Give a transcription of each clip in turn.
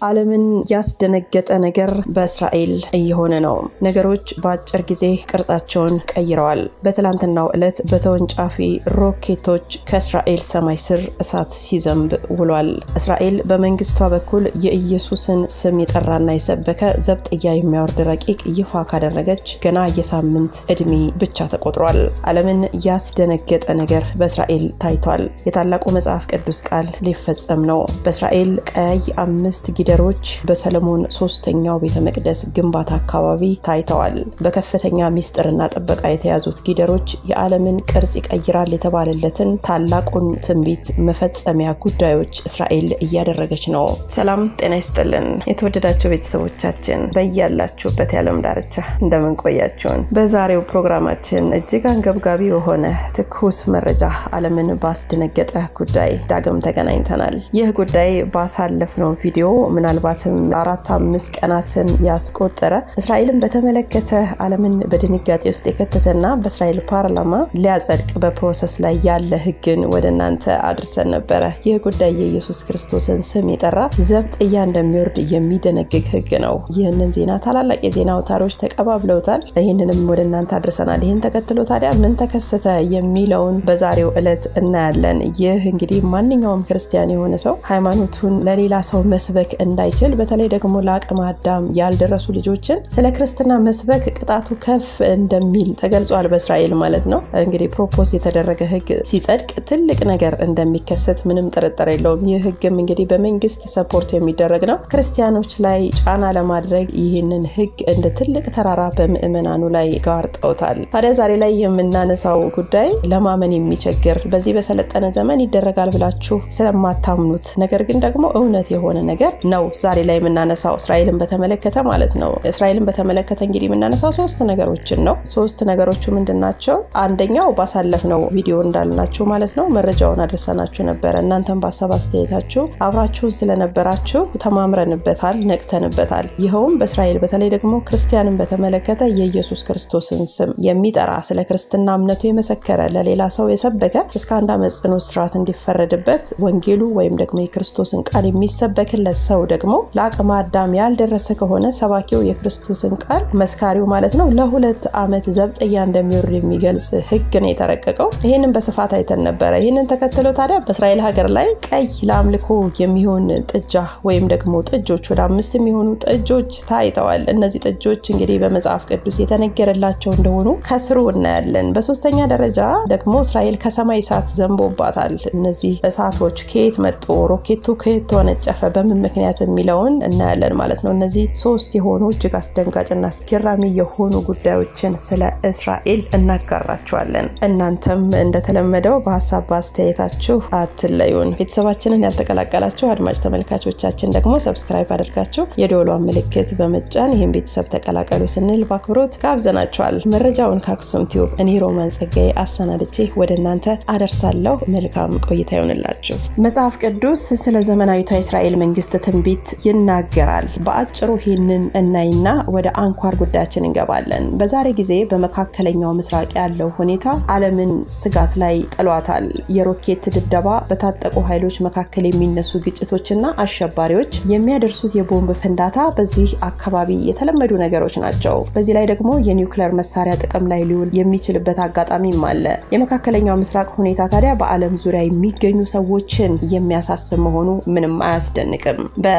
ዓለምን ያስደነገጠ ነገር በእስራኤል እየሆነ ነው። ነገሮች በአጭር ጊዜ ቅርጻቸውን ቀይረዋል። በትላንትናው ዕለት በተወንጫፊ ሮኬቶች ከእስራኤል ሰማይ ስር እሳት ሲዘንብ ውሏል። እስራኤል በመንግስቷ በኩል የኢየሱስን ስም የጠራና የሰበከ ዘብጥያ የሚያወርድ ረቂቅ ይፋ ካደረገች ገና የሳምንት ዕድሜ ብቻ ተቆጥሯል። ዓለምን ያስደነገጠ ነገር በእስራኤል ታይቷል። የታላቁ መጽሐፍ ቅዱስ ቃል ሊፈጸም ነው። በእስራኤል ቀይ አምስት ጊደሮች በሰለሞን ሶስተኛው ቤተ መቅደስ ግንባታ አካባቢ ታይተዋል። በከፍተኛ ሚስጥርና ጥበቃ የተያዙት ጊደሮች የዓለምን ቅርጽ ይቀይራል የተባለለትን ታላቁን ትንቢት መፈጸሚያ ጉዳዮች እስራኤል እያደረገች ነው። ሰላም ጤና ይስጥልን የተወደዳቸው ቤተሰቦቻችን በያላችሁበት የዓለም ዳርቻ እንደምን ቆያችሁን? በዛሬው ፕሮግራማችን እጅግ አንገብጋቢ የሆነ ትኩስ መረጃ ዓለምን ባስደነገጠ ጉዳይ ዳግም ተገናኝተናል። ይህ ጉዳይ ባሳለፍነው ቪዲዮ ምናልባትም አራት አምስት ቀናትን ያስቆጠረ እስራኤልን በተመለከተ ዓለምን በድንጋጤ ውስጥ የከተተና በእስራኤል ፓርላማ ሊያጸድቅ በፕሮሰስ ላይ ያለ ሕግን ወደ እናንተ አድርሰን ነበረ። ይህ ጉዳይ የኢየሱስ ክርስቶስን ስም የጠራ ዘብጥያ እንደሚወርድ የሚደነግግ ሕግ ነው። ይህንን ዜና ታላላቅ የዜና አውታሮች ተቀባብለውታል። ይህንንም ወደ እናንተ አድርሰናል። ይህን ተከትሎ ታዲያ ምን ተከሰተ የሚለውን በዛሬው ዕለት እናያለን። ይህ እንግዲህ ማንኛውም ክርስቲያን የሆነ ሰው ሃይማኖቱን ለሌላ ሰው መስበክ እንዳይችል በተለይ ደግሞ ለአቅመ አዳም ያልደረሱ ልጆችን ስለ ክርስትና መስበክ ቅጣቱ ከፍ እንደሚል ተገልጿል። በእስራኤል ማለት ነው። እንግዲህ ፕሮፖዝ የተደረገ ህግ ሲጸድቅ ትልቅ ነገር እንደሚከሰት ምንም ጥርጥር የለውም። ይህ ህግም እንግዲህ በመንግስት ሰፖርት የሚደረግ ነው። ክርስቲያኖች ላይ ጫና ለማድረግ ይህንን ህግ እንደ ትልቅ ተራራ በምዕመናኑ ላይ ጋርጠውታል። ታዲያ ዛሬ ላይ የምናነሳው ጉዳይ ለማመን የሚቸግር በዚህ በሰለጠነ ዘመን ይደረጋል ብላችሁ ስለማታምኑት ነገር ግን ደግሞ እውነት የሆነ ነገር ነው ዛሬ ላይ የምናነሳው እስራኤልን በተመለከተ ማለት ነው። እስራኤልን በተመለከተ እንግዲህ የምናነሳው ሶስት ነገሮችን ነው። ሶስት ነገሮቹ ምንድን ናቸው? አንደኛው ባሳለፍነው ቪዲዮ እንዳልናችሁ ማለት ነው መረጃውን አድርሰናችሁ ነበረ። እናንተም በሀሳብ አስተያየታችሁ አብራችሁን ስለነበራችሁ ተማምረንበታል፣ ነቅተንበታል። ይኸውም በእስራኤል በተለይ ደግሞ ክርስቲያንን በተመለከተ የኢየሱስ ክርስቶስን ስም የሚጠራ ስለ ክርስትና እምነቱ የመሰከረ ለሌላ ሰው የሰበከ እስከ አንድ ዓመት ጽኑ እስራት እንዲፈረድበት ወንጌሉ ወይም ደግሞ የክርስቶስን ቃል የሚሰበክለት ሰው ደግሞ ለአቅመ አዳም ያልደረሰ ከሆነ ሰባኪው የክርስቶስን ቃል መስካሪው ማለት ነው ለሁለት ዓመት ዘብጥያ እንደሚወርድ የሚገልጽ ህግ ነው የተረቀቀው። ይህንን በስፋት አይተን ነበረ። ይህንን ተከትሎ ታዲያ በእስራኤል ሀገር ላይ ቀይ ለአምልኮ የሚሆን ጥጃ ወይም ደግሞ ጥጆች ወደ አምስት የሚሆኑ ጥጆች ታይተዋል። እነዚህ ጥጆች እንግዲህ በመጽሐፍ ቅዱስ የተነገረላቸው እንደሆኑ ከስሩ እናያለን። በሶስተኛ ደረጃ ደግሞ እስራኤል ከሰማይ እሳት ዘንቦባታል። እነዚህ እሳቶች ከየት መጡ፣ ሮኬቱ ከየት ተወነጨፈ፣ በምን ምክንያት የሚለውን እናያለን ማለት ነው። እነዚህ ሶስት የሆኑ እጅግ አስደንጋጭና አስገራሚ የሆኑ ጉዳዮችን ስለ እስራኤል እናጋራችኋለን። እናንተም እንደተለመደው በሀሳብ በአስተያየታችሁ አትለዩን። ቤተሰባችንን ያልተቀላቀላችሁ አድማጭ ተመልካቾቻችን ደግሞ ሰብስክራይብ አድርጋችሁ የደወሏን ምልክት በመጫን ይህን ቤተሰብ ተቀላቀሉ ስንል በአክብሮት ጋብዘናችኋል። መረጃውን ከአክሱም ቲዩብ እኔ ሮማን ጸጋዬ አሰናድቼ ወደ እናንተ አደርሳለሁ። መልካም ቆይታ ይሆንላችሁ። መጽሐፍ ቅዱስ ስለ ዘመናዊቷ የእስራኤል መንግስት ትንቢት ይናገራል። በአጭሩ ይህንን እናይና ወደ አንኳር ጉዳያችን እንገባለን። በዛሬ ጊዜ በመካከለኛው ምስራቅ ያለው ሁኔታ ዓለምን ስጋት ላይ ጥሏታል። የሮኬት ድብደባ፣ በታጠቁ ኃይሎች መካከል የሚነሱ ግጭቶችና አሸባሪዎች የሚያደርሱት የቦምብ ፍንዳታ በዚህ አካባቢ የተለመዱ ነገሮች ናቸው። በዚህ ላይ ደግሞ የኒውክሌር መሳሪያ ጥቅም ላይ ሊውል የሚችልበት አጋጣሚም አለ። የመካከለኛው ምስራቅ ሁኔታ ታዲያ በዓለም ዙሪያ የሚገኙ ሰዎችን የሚያሳስብ መሆኑ ምንም አያስደንቅም።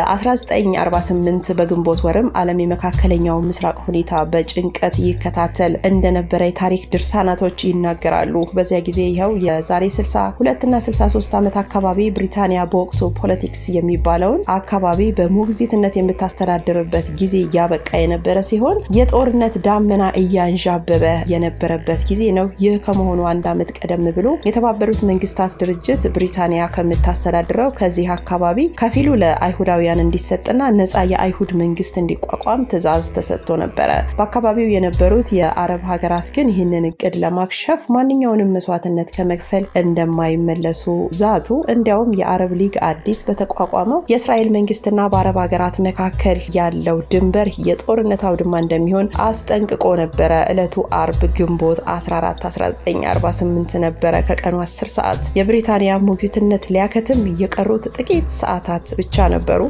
በ1948 በግንቦት ወርም ዓለም የመካከለኛው ምስራቅ ሁኔታ በጭንቀት ይከታተል እንደነበረ የታሪክ ድርሳናቶች ይናገራሉ። በዚያ ጊዜ ይኸው የዛሬ 62 እና 63 ዓመት አካባቢ ብሪታንያ በወቅቱ ፖለቲክስ የሚባለውን አካባቢ በሞግዚትነት የምታስተዳድርበት ጊዜ እያበቃ የነበረ ሲሆን የጦርነት ዳመና እያንዣበበ የነበረበት ጊዜ ነው። ይህ ከመሆኑ አንድ ዓመት ቀደም ብሎ የተባበሩት መንግስታት ድርጅት ብሪታንያ ከምታስተዳድረው ከዚህ አካባቢ ከፊሉ ለአይሁዳውያን እንዲሰጥና ነፃ የአይሁድ መንግስት እንዲቋቋም ትዕዛዝ ተሰጥቶ ነበረ። በአካባቢው የነበሩት የአረብ ሀገራት ግን ይህንን እቅድ ለማክሸፍ ማንኛውንም መስዋዕትነት ከመክፈል እንደማይመለሱ ዛቱ። እንዲያውም የአረብ ሊግ አዲስ በተቋቋመው የእስራኤል መንግስትና በአረብ ሀገራት መካከል ያለው ድንበር የጦርነት አውድማ እንደሚሆን አስጠንቅቆ ነበረ። ዕለቱ አርብ ግንቦት 14 1948 ነበረ ከቀኑ 10 ሰዓት። የብሪታንያ ሞግዚትነት ሊያከትም የቀሩት ጥቂት ሰዓታት ብቻ ነበሩ።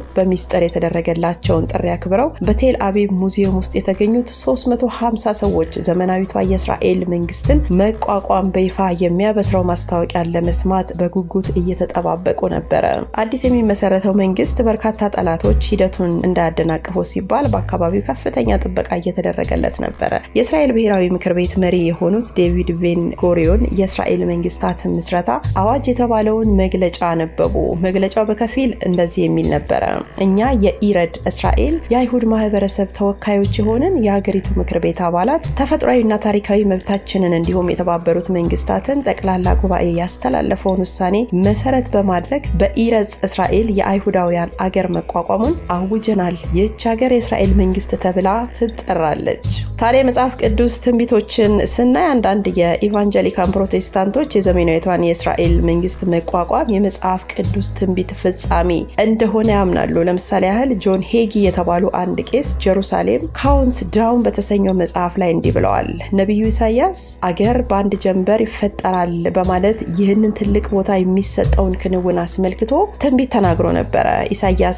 በሚስጥር የተደረገላቸውን ጥሪ አክብረው በቴል አቪቭ ሙዚየም ውስጥ የተገኙት 350 ሰዎች ዘመናዊቷ የእስራኤል መንግስትን መቋቋም በይፋ የሚያበስረው ማስታወቂያን ለመስማት በጉጉት እየተጠባበቁ ነበረ። አዲስ የሚመሰረተው መንግስት በርካታ ጠላቶች ሂደቱን እንዳያደናቅፉ ሲባል በአካባቢው ከፍተኛ ጥበቃ እየተደረገለት ነበረ። የእስራኤል ብሔራዊ ምክር ቤት መሪ የሆኑት ዴቪድ ቤን ጎሪዮን የእስራኤል መንግስታት ምስረታ አዋጅ የተባለውን መግለጫ ነበቡ። መግለጫው በከፊል እንደዚህ የሚል ነበረ። እኛ የኢረድ እስራኤል የአይሁድ ማህበረሰብ ተወካዮች የሆንን የሀገሪቱ ምክር ቤት አባላት ተፈጥሯዊና ታሪካዊ መብታችንን እንዲሁም የተባበሩት መንግስታትን ጠቅላላ ጉባኤ ያስተላለፈውን ውሳኔ መሰረት በማድረግ በኢረጽ እስራኤል የአይሁዳውያን አገር መቋቋሙን አውጀናል። ይህች ሀገር የእስራኤል መንግስት ተብላ ትጠራለች። ታዲያ የመጽሐፍ ቅዱስ ትንቢቶችን ስናይ አንዳንድ የኢቫንጀሊካን ፕሮቴስታንቶች የዘመናዊቷን የእስራኤል መንግስት መቋቋም የመጽሐፍ ቅዱስ ትንቢት ፍጻሜ እንደሆነ ያምናሉ። ለምሳሌ ያህል ጆን ሄጊ የተባሉ አንድ ቄስ ጀሩሳሌም ካውንት ዳውን በተሰኘው መጽሐፍ ላይ እንዲህ ብለዋል። ነቢዩ ኢሳያስ አገር በአንድ ጀንበር ይፈጠራል በማለት ይህንን ትልቅ ቦታ የሚሰጠውን ክንውን አስመልክቶ ትንቢት ተናግሮ ነበረ። ኢሳያስ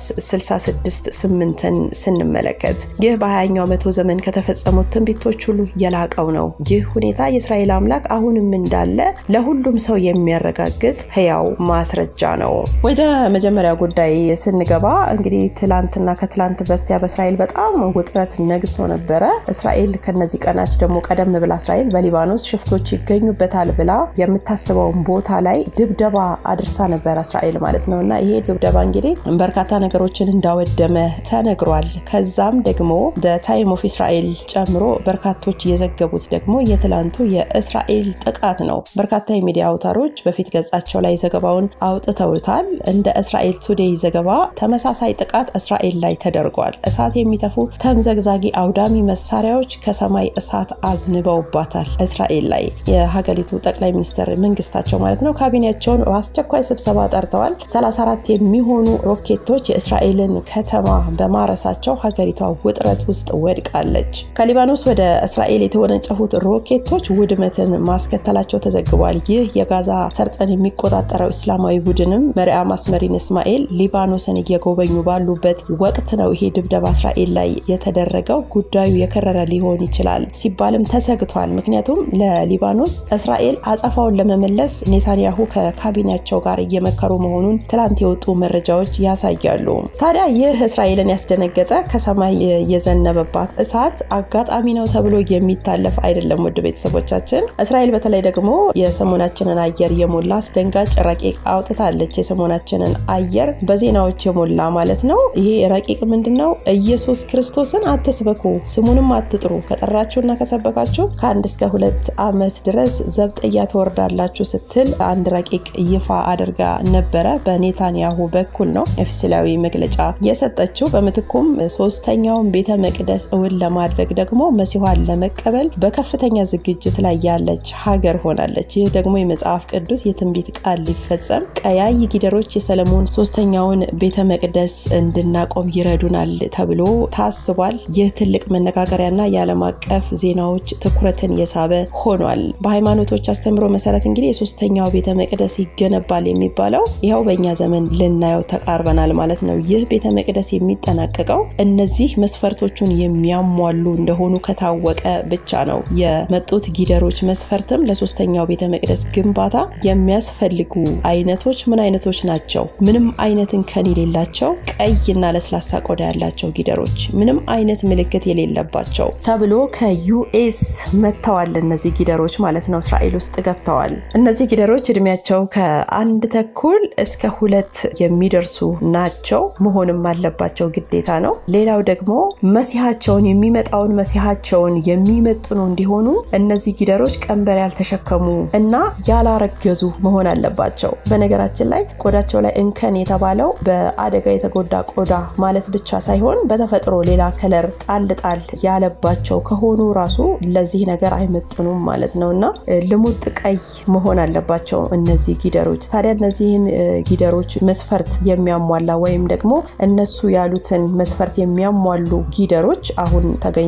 66 ስምንትን ስንመለከት ይህ በ20ኛው መቶ ዘመን ከተፈጸሙት ትንቢቶች ሁሉ የላቀው ነው። ይህ ሁኔታ የእስራኤል አምላክ አሁንም እንዳለ ለሁሉም ሰው የሚያረጋግጥ ህያው ማስረጃ ነው። ወደ መጀመሪያ ጉዳይ ስንገባ እንግዲህ ትላንትና ከትላንት በስቲያ በእስራኤል በጣም ውጥረት ነግሶ ነበረ። እስራኤል ከነዚህ ቀናች ደግሞ ቀደም ብላ እስራኤል በሊባኖስ ሽፍቶች ይገኙበታል ብላ የምታስበውን ቦታ ላይ ድብደባ አድርሳ ነበረ እስራኤል ማለት ነው እና ይሄ ድብደባ እንግዲህ በርካታ ነገሮችን እንዳወደመ ተነግሯል። ከዛም ደግሞ ታይም ኦፍ እስራኤል ጨምሮ በርካቶች የዘገቡት ደግሞ የትላንቱ የእስራኤል ጥቃት ነው። በርካታ የሚዲያ አውታሮች በፊት ገጻቸው ላይ ዘገባውን አውጥተውታል። እንደ እስራኤል ቱዴይ ዘገባ ተመሳሳይ ጥቃት እስራኤል ላይ ተደርጓል። እሳት የሚተፉ ተምዘግዛጊ አውዳሚ መሳሪያዎች ከሰማይ እሳት አዝንበውባታል እስራኤል ላይ። የሀገሪቱ ጠቅላይ ሚኒስትር መንግስታቸው ማለት ነው ካቢኔያቸውን በአስቸኳይ ስብሰባ ጠርተዋል። 34 የሚሆኑ ሮኬቶች የእስራኤልን ከተማ በማረሳቸው ሀገሪቷ ውጥረት ውስጥ ወድቃለች። ከሊባኖስ ወደ እስራኤል የተወነጨፉት ሮኬቶች ውድመትን ማስከተላቸው ተዘግቧል። ይህ የጋዛ ሰርጠን የሚቆጣጠረው እስላማዊ ቡድንም መሪያ ማስመሪን እስማኤል ሊባኖስን እየጎበኙ ባሉበት ወቅት ነው ይሄ ድብደባ እስራኤል ላይ የተደረገው። ጉዳዩ የከረረ ሊሆን ይችላል ሲባልም ተሰግቷል። ምክንያቱም ለሊባኖስ እስራኤል አጸፋውን ለመመለስ ኔታንያሁ ከካቢኔያቸው ጋር እየመከሩ መሆኑን ትላንት የወጡ መረጃዎች ያሳያሉ። ታዲያ ይህ እስራኤልን ያስደነገጠ ከሰማይ የዘነበባት እሳት አጋጣሚ ነው ተብሎ የሚታለፍ አይደለም። ውድ ቤተሰቦቻችን እስራኤል በተለይ ደግሞ የሰሞናችንን አየር የሞላ አስደንጋጭ ረቂቅ አውጥታለች። የሰሞናችንን አየር በዜናዎች የሞላ ማለት ነው። ይሄ ረቂቅ ምንድን ነው? ኢየሱስ ክርስቶስን አትስበኩ፣ ስሙንም አትጥሩ፣ ከጠራችሁና ከሰበካችሁ ከአንድ እስከ ሁለት ዓመት ድረስ ዘብጥያ ትወርዳላችሁ ስትል አንድ ረቂቅ ይፋ አድርጋ ነበረ። በኔታንያሁ በኩል ነው ኦፊሴላዊ መግለጫ የሰጠችው። በምትኩም ሶስተኛውን ቤተ መቅደስ እውን ለማድረግ ደግሞ መሲኋን ለመቀበል በከፍተኛ ዝግጅት ላይ ያለች ሀገር ሆናለች። ይህ ደግሞ የመጽሐፍ ቅዱስ የትንቢት ቃል ሊፈጸም ቀያይ ጊደሮች የሰለሞን ሶስተኛውን ቤተ መቅደስ እንድናቆም ይረዱናል ተብሎ ታስቧል። ይህ ትልቅ መነጋገሪያና የዓለም አቀፍ ዜናዎች ትኩረትን የሳበ ሆኗል። በሃይማኖቶች አስተምሮ መሰረት እንግዲህ የሶስተኛው ቤተ መቅደስ ይገነባል የሚባለው ይኸው በእኛ ዘመን ልናየው ተቃርበናል ማለት ነው። ይህ ቤተ መቅደስ የሚጠናቀቀው እነዚህ መስፈርቶቹን የሚያሟሉ እንደሆኑ ከታወቀ ብቻ ነው። የመጡት ጊደሮች መስፈርትም ለሶስተኛው ቤተ መቅደስ ግንባታ የሚያስፈልጉ አይነቶች ምን አይነቶች ናቸው? ምንም አይነት እንከን የሌላቸው ቀይና ለስላሳ ቆዳ ያላቸው ጊደሮች፣ ምንም አይነት ምልክት የሌለባቸው ተብሎ ከዩኤስ መጥተዋል። እነዚህ ጊደሮች ማለት ነው እስራኤል ውስጥ ገብተዋል። እነዚህ ጊደሮች እድሜያቸው ከአንድ ተኩል እስከ ሁለት የሚደርሱ ናቸው መሆንም አለባቸው ግዴታ ነው። ሌላው ደግሞ መሲሐቸውን የሚመጣውን መሲሐቸውን የሚመጥኑ እንዲሆኑ እነዚህ ጊደሮች ቀንበር ያልተሸከሙ እና ያላረገዙ መሆን አለባቸው። በነገራችን ላይ ቆዳቸው ላይ እንከን የተባለው በአደጋ የተጎዳ ቆዳ ማለት ብቻ ሳይሆን በተፈጥሮ ሌላ ከለር ጣል ጣል ያለባቸው ከሆኑ ራሱ ለዚህ ነገር አይመጥኑም ማለት ነው እና ልሙጥ ቀይ መሆን አለባቸው እነዚህ ጊደሮች። ታዲያ እነዚህን ጊደሮች መስፈርት የሚያሟላ ወይም ደግሞ እነሱ ያሉትን መስፈርት የሚያሟሉ ጊደሮች አሁን ተገኝተዋል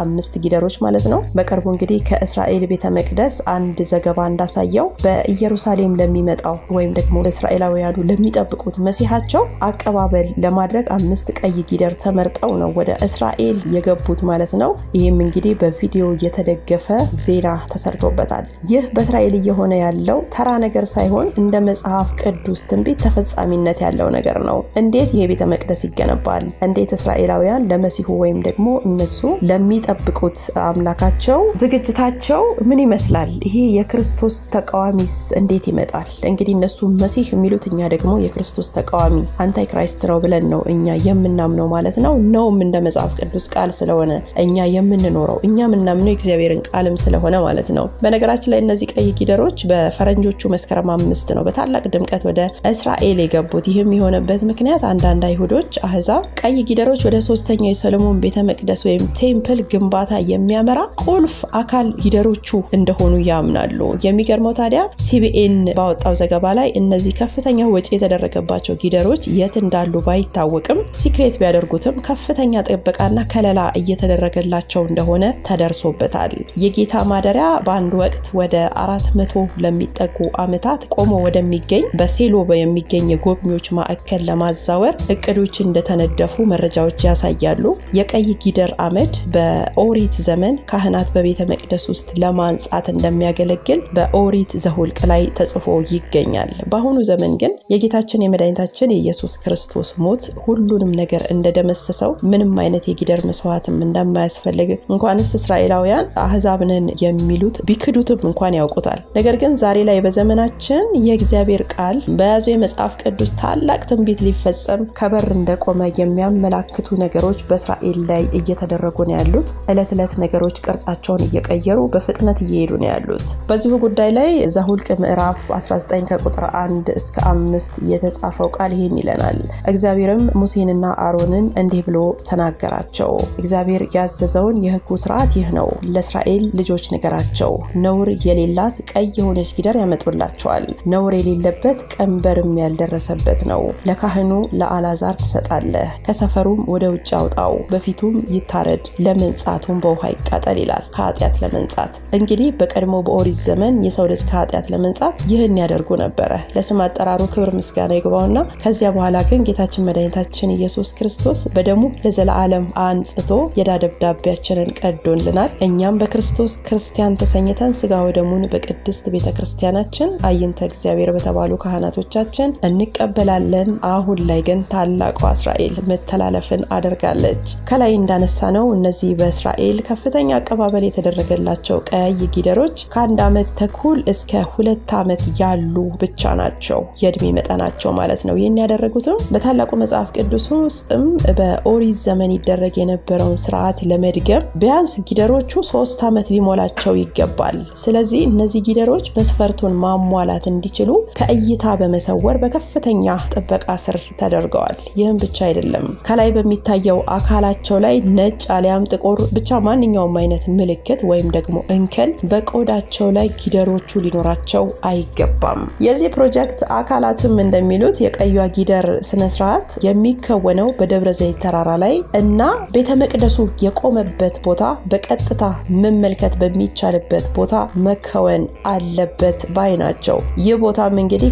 አምስት ጊደሮች ማለት ነው። በቅርቡ እንግዲህ ከእስራኤል ቤተ መቅደስ አንድ ዘገባ እንዳሳየው በኢየሩሳሌም ለሚመጣው ወይም ደግሞ እስራኤላውያኑ ለሚጠብቁት መሲሐቸው አቀባበል ለማድረግ አምስት ቀይ ጊደር ተመርጠው ነው ወደ እስራኤል የገቡት ማለት ነው። ይህም እንግዲህ በቪዲዮ የተደገፈ ዜና ተሰርቶበታል። ይህ በእስራኤል እየሆነ ያለው ተራ ነገር ሳይሆን እንደ መጽሐፍ ቅዱስ ትንቢት ተፈጻሚነት ያለው ነገር ነው። እንዴት ይሄ ቤተ መቅደስ ይገነባል? እንዴት እስራኤላውያን ለመሲሁ ወይም ደግሞ እነሱ ለሚጠብቁት አምላካቸው ዝግጅታቸው ምን ይመስላል? ይሄ የክርስቶስ ተቃዋሚስ እንዴት ይመጣል? እንግዲህ እነሱ መሲህ የሚሉት እኛ ደግሞ የክርስቶስ ተቃዋሚ አንታይ ክራይስት ነው ብለን ነው እኛ የምናምነው ማለት ነው። ነውም እንደ መጽሐፍ ቅዱስ ቃል ስለሆነ እኛ የምንኖረው እኛ የምናምነው የእግዚአብሔርን ቃልም ስለሆነ ማለት ነው። በነገራችን ላይ እነዚህ ቀይ ጊደሮች በፈረንጆቹ መስከረም አምስት ነው በታላቅ ድምቀት ወደ እስራኤል የገቡት። ይህም የሆነበት ምክንያት አንዳንድ አይሁዶች አህዛብ ቀይ ጊደሮች ወደ ሶስተኛው የሰሎሞን ቤተ መቅደስ ወይም ቴምፕል ግንባታ የሚያመራ ቁልፍ አካል ጊደሮቹ እንደሆኑ ያምናሉ። የሚገርመው ታዲያ ሲቢኤን ባወጣው ዘገባ ላይ እነዚህ ከፍተኛ ወጪ የተደረገባቸው ጊደሮች የት እንዳሉ ባይታወቅም ሲክሬት ቢያደርጉትም ከፍተኛ ጥበቃና ከለላ እየተደረገላቸው እንደሆነ ተደርሶበታል። የጌታ ማደሪያ በአንድ ወቅት ወደ አራት መቶ ለሚጠጉ ዓመታት ቆሞ ወደሚገኝ በሴሎ የሚገኝ የጎብኚዎች ማዕከል ለማዛወር እቅዶች እንደተነደፉ መረጃዎች ያሳያሉ። የቀይ ጊደር አመድ በኦሪት ዘመን ካህናት በቤተ መቅደስ ውስጥ ለማንጻት እንደሚያገለግል በኦሪት ዘሁልቅ ላይ ተጽፎ ይገኛል። በአሁኑ ዘመን ግን የጌታችን የመድኃኒታችን የኢየሱስ ክርስቶስ ሞት ሁሉንም ነገር እንደደመሰሰው ምንም አይነት የጊደር መስዋዕትም እንደማያስፈልግ እንኳንስ እስራኤላውያን አህዛብንን የሚሉት ቢክዱትም እንኳን ያውቁታል። ነገር ግን ዛሬ ላይ በዘመናችን የእግዚአብሔር ቃል በያዘው የመጽሐፍ ቅዱስ ታላቅ ትንቢት ሊፈጸም ከበር እንደቆመ የሚያመላክቱ ነገሮች በእስራኤል ላይ እየተደረጉ ነው ያሉት። እለት ዕለት ነገሮች ቅርጻቸውን እየቀየሩ በፍጥነት እየሄዱ ነው ያሉት። በዚሁ ጉዳይ ላይ ዘሁልቅ ምዕራፍ 19 ከቁጥር 1 እስከ አምስት የተጻፈው ቃል ይህን ይለናል። እግዚአብሔርም ሙሴንና አሮንን እንዲህ ብሎ ተናገራቸው። እግዚአብሔር ያዘዘውን የሕጉ ስርዓት ይህ ነው። ለእስራኤል ልጆች ንገራቸው፣ ነውር የሌላት ቀይ የሆነች ጊደር ያመጡላቸዋል። ነውር የሌለበት ቀንበርም ያልደረሰበት ነው። ለካህኑ ለአላዛር ትሰጣለህ። ከሰፈሩም ወደ ውጭ አውጣው፣ በፊቱም ይታረድ፣ ለመንጻቱም በውሃ ይቃጠል ይላል። ከኃጢአት ለመንጻት እንግዲህ በቀድሞ በኦሪት ዘመን የሰው ልጅ ከኃጢአት ለመንጻት ይህን ያደርጉ ነበረ። ለስም አጠራሩ ክብር ምስጋና ይግባውና ከዚያ በኋላ ግን ጌታችን መድኃኒታችን ኢየሱስ ክርስቶስ በደሙ ለዘላለም አንጽቶ የዕዳ ደብዳቤያችንን ቀዶልናል። እኛም በክርስቶስ ክርስቲያን ተሰኝተን ስጋ ወደሙን በቅድስት ቤተ ክርስቲያናችን አይንተ እግዚአብሔር በተባሉ ካህናቶቻችን እንቀበላለን። አሁን ላይ ግን ታላቋ እስራኤል መተላለፍን አድርጋለች። ከላይ እንዳነሳ ነው እነዚህ በእስራኤል ከፍተኛ አቀባበል የተደረገላቸው ቀይ ጊደሮች ከአንድ ዓመት ተኩል እስከ ሁለት ዓመት ያሉ ብቻ ናቸው የእድሜ መጠናቸው ማለት ነው። ይህን ያደረጉትም በታላቁ መጽሐፍ ቅዱስ ውስጥም በኦሪት ዘመን ይደረግ የነበረውን ስርዓት ለመድገም ቢያንስ ጊደሮቹ ሶስት ዓመት ሊሞላቸው ይገባል። ስለዚህ እነዚህ ጊደሮች መስፈርቱን ማሟላት እንዲችሉ ከእይታ በመሰወር በከፍተኛ ጥበቃ ስር ተደርገዋል። ይህም ብቻ አይደለም። ከላይ በሚታየው አካላቸው ላይ ነጭ አሊያም ጥቁር ብቻ ማንኛውም አይነት ምልክት ወይም ደግሞ እንከን በቆዳቸው ላይ ጊደሮቹ ሊኖራቸው አይገባም። የዚህ ፕሮጀክት አካላትም እንደሚሉት የቀዩዋ ጊደር ስነስርዓት የሚከወነው በደብረ ዘይት ተራራ ላይ እና ቤተ መቅደሱ የቆመበት ቦታ በቀጥታ መመልከት በሚቻልበት ቦታ መከወን አለበት ባይ ናቸው። ይህ ቦታም እንግዲህ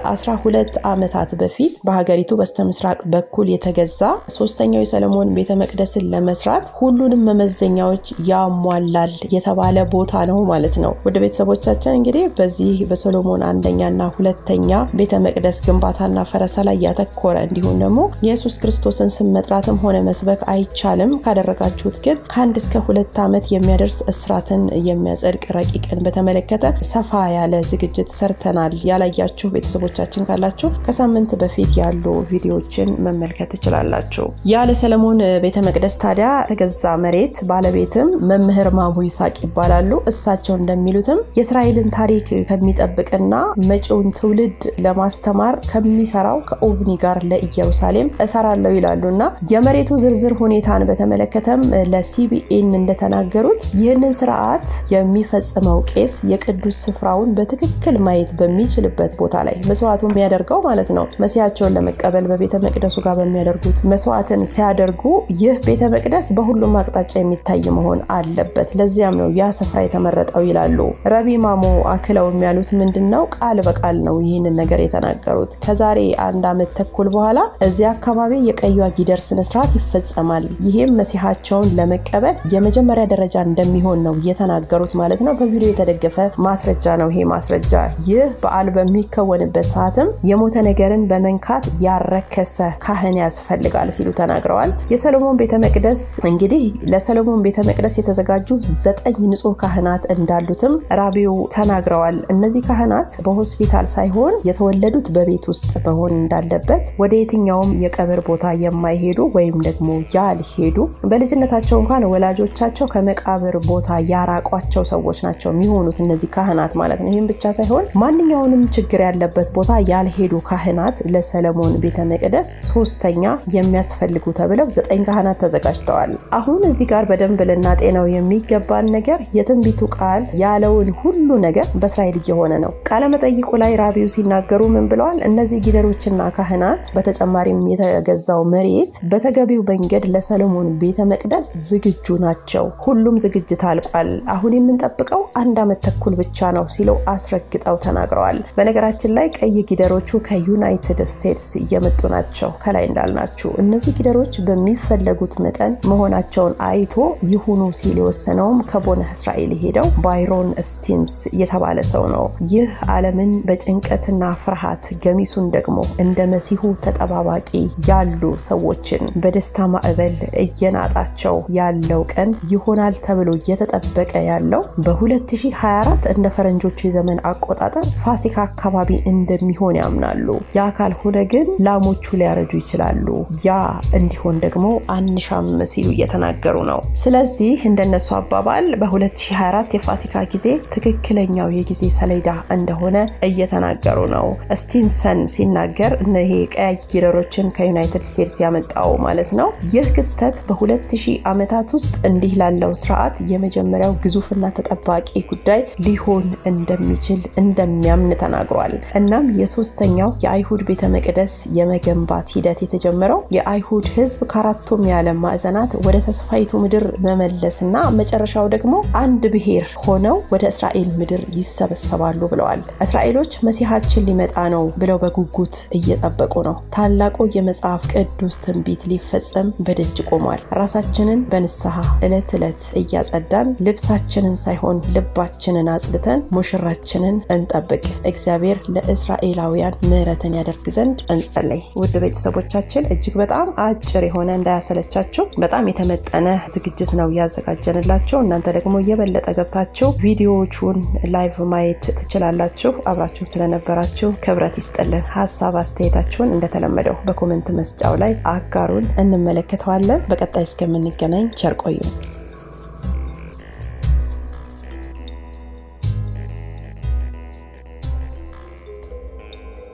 ከ12 ዓመታት በፊት በሀገሪቱ በስተምስራቅ በኩል የተገዛ ሶስተኛው የሰለሞን ቤተ መቅደስን ለመስራት ሁሉንም መመዘኛዎች ያሟላል የተባለ ቦታ ነው ማለት ነው። ወደ ቤተሰቦቻችን እንግዲህ በዚህ በሶሎሞን አንደኛና ሁለተኛ ቤተ መቅደስ ግንባታና ፈረሳ ላይ ያተኮረ እንዲሁም ደግሞ የኢየሱስ ክርስቶስን ስም መጥራትም ሆነ መስበክ አይቻልም። ካደረጋችሁት ግን ከአንድ እስከ ሁለት ዓመት የሚያደርስ እስራትን የሚያጸድቅ ረቂቅን በተመለከተ ሰፋ ያለ ዝግጅት ሰርተናል። ያላያችሁ ቤተሰቦቻችን ካላችሁ ከሳምንት በፊት ያሉ ቪዲዮዎችን መመልከት ትችላላችሁ። ያለ ሰለሞን ቤተ መቅደስ ታዲያ ተገዛ መሬት ባለቤትም መምህር ማሙ ይሳቅ ይባላሉ። እሳቸው እንደሚሉትም የእስራኤልን ታሪክ ከሚጠብቅና መጪውን ትውልድ ለማስተማር ከሚሰራው ከኦቭኒ ጋር ለኢየሩሳሌም እሰራለሁ ይላሉ እና የመሬቱ ዝርዝር ሁኔታን በተመለከተም ለሲቢኤን እንደተናገሩት ይህንን ስርዓት የሚፈጽመው ቄስ የቅዱስ ስፍራውን በትክክል ማየት በሚችልበት ቦታ ላይ መስዋዕቱ የሚያደርገው ማለት ነው መሲያቸውን ለመቀበል በቤተ መቅደሱ ጋር በሚያደርጉት መስዋዕትን ሲያደርጉ ይህ ቤተ መቅደስ በሁሉም አቅጣጫ የሚታይ መሆን አለበት። ለዚያም ነው ያ ስፍራ የተመረጠው ይላሉ። ረቢ ማሞ አክለው የሚያሉት ምንድን ነው? ቃል በቃል ነው ይህንን ነገር የተናገሩት። ከዛሬ አንድ ዓመት ተኩል በኋላ እዚያ አካባቢ የቀዩዋ ጊደር ስነስርዓት ይፈጸማል። ይህም መሲሐቸውን ለመቀበል የመጀመሪያ ደረጃ እንደሚሆን ነው የተናገሩት ማለት ነው። በቪዲዮ የተደገፈ ማስረጃ ነው ይሄ ማስረጃ። ይህ በዓል በሚከወንበት ሰዓትም የሞተ ነገርን በመንካት ያረከሰ ካህን ያስፈልጋል ሲሉ ተናግረዋል። የሰሎሞን ቤተ መቅደስ እንግዲህ ለሰሎሞን ቤተ መቅደስ የተዘጋጁ ዘጠኝ ንጹህ ካህናት እንዳሉትም ራቢው ተናግረዋል። እነዚህ ካህናት በሆስፒታል ሳይሆን የተወለዱት በቤት ውስጥ መሆን እንዳለበት፣ ወደ የትኛውም የቀብር ቦታ የማይሄዱ ወይም ደግሞ ያልሄዱ በልጅነታቸው እንኳን ወላጆቻቸው ከመቃብር ቦታ ያራቋቸው ሰዎች ናቸው የሚሆኑት እነዚህ ካህናት ማለት ነው። ይህም ብቻ ሳይሆን ማንኛውንም ችግር ያለበት ቦታ ያልሄዱ ካህናት ለሰለሞን ቤተ መቅደስ ሶስተኛ የሚያስፈልጉ ተብለው ዘጠኝ ካህናት ተዘጋጅተዋል። አሁን እዚህ ጋር በደንብ ልናጤነው የሚገባን ነገር የትንቢቱ ቃል ያለውን ሁሉ ነገር በእስራኤል እየሆነ ነው። ቃለመጠይቁ ላይ ራቢው ሲናገሩ ምን ብለዋል? እነዚህ ጊደሮችና ካህናት በተጨማሪም የተገዛው መሬት በተገቢው መንገድ ለሰሎሞን ቤተ መቅደስ ዝግጁ ናቸው። ሁሉም ዝግጅት አልቋል። አሁን የምንጠብቀው አንድ ዓመት ተኩል ብቻ ነው ሲለው አስረግጠው ተናግረዋል። በነገራችን ላይ ቀይ ጊደሮቹ ከዩናይትድ ስቴትስ እየመጡ ናቸው። ከላይ እንዳልናችሁ እነዚህ ጊደሮች በሚፈለጉት መጠን መሆናቸውን አይቶ ይሁኑ ሲል የወሰነውም ከቦነ እስራኤል ሄደው ባይሮን ስቲንስ የተባለ ሰው ነው። ይህ ዓለምን በጭንቀትና ፍርሃት ገሚሱን ደግሞ እንደ መሲሁ ተጠባባቂ ያሉ ሰዎችን በደስታ ማዕበል እየናጣቸው ያለው ቀን ይሆናል ተብሎ እየተጠበቀ ያለው በ2024 እንደ ፈረንጆቹ የዘመን አቆጣጠር ፋሲካ አካባቢ እንደሚሆን ያምናሉ። ያ ካልሆነ ግን ላሞቹ ሊያረጁ ይችላሉ። ያ እንዲሆን ደግሞ አንሻም ሲሉ እየተናገሩ ነው። ስለዚህ እንደነሱ አባባል በ2024 የፋሲካ ጊዜ ትክክለኛው የጊዜ ሰሌዳ እንደሆነ እየተናገሩ ነው። ስቲንሰን ሲናገር ይሄ ቀያይ ጊደሮችን ከዩናይትድ ስቴትስ ያመጣው ማለት ነው። ይህ ክስተት በ2000 ዓመታት ውስጥ እንዲህ ላለው ስርዓት የመጀመሪያው ግዙፍና ተጠባቂ ጉዳይ ሊሆን እንደሚችል እንደሚያምን ተናግሯል። እናም የሶስተኛው የአይሁድ ቤተ መቅደስ የመገንባት ሂደት የተጀመረው የአይሁድ ሕዝብ ከአራቱም የዓለም ማዕዘናት ወደ ተስፋይቱ ምድር መመለስና መጨረሻው ደግሞ አንድ ብሔር ሆነው ወደ እስራኤል ምድር ይሰበሰባሉ ብለዋል። እስራኤሎች መሲሐችን ሊመጣ ነው ብለው በጉጉት እየጠበቁ ነው። ታላቁ የመጽሐፍ ቅዱስ ትንቢት ሊፈጸም በደጅ ቆሟል። ራሳችንን በንስሐ ዕለት ዕለት እያጸዳን ልብሳችንን ሳይሆን ልባችንን አጽድተን ሙሽራችንን እንጠብቅ። እግዚአብሔር ለእስራኤላውያን ምሕረትን ያደርግ ዘንድ እንጸለይ። ውድ ቤተሰቦቻችን እጅግ በጣም አጭር የሆነ እንዳያሰለቻችሁ በጣም የተመጠነ ዝግጅት ነው ያዘጋጀንላቸው። እናንተ ደግሞ የበለጠ ገብታችሁ ቪዲዮዎቹን ላይቭ ማየት ትችላላችሁ። አብራችሁ ስለነበራችሁ ክብረት ይስጥልን። ሀሳብ አስተያየታችሁን እንደተለመደው በኮመንት መስጫው ላይ አጋሩን፣ እንመለከተዋለን። በቀጣይ እስከምንገናኝ ቸር ቆዩ።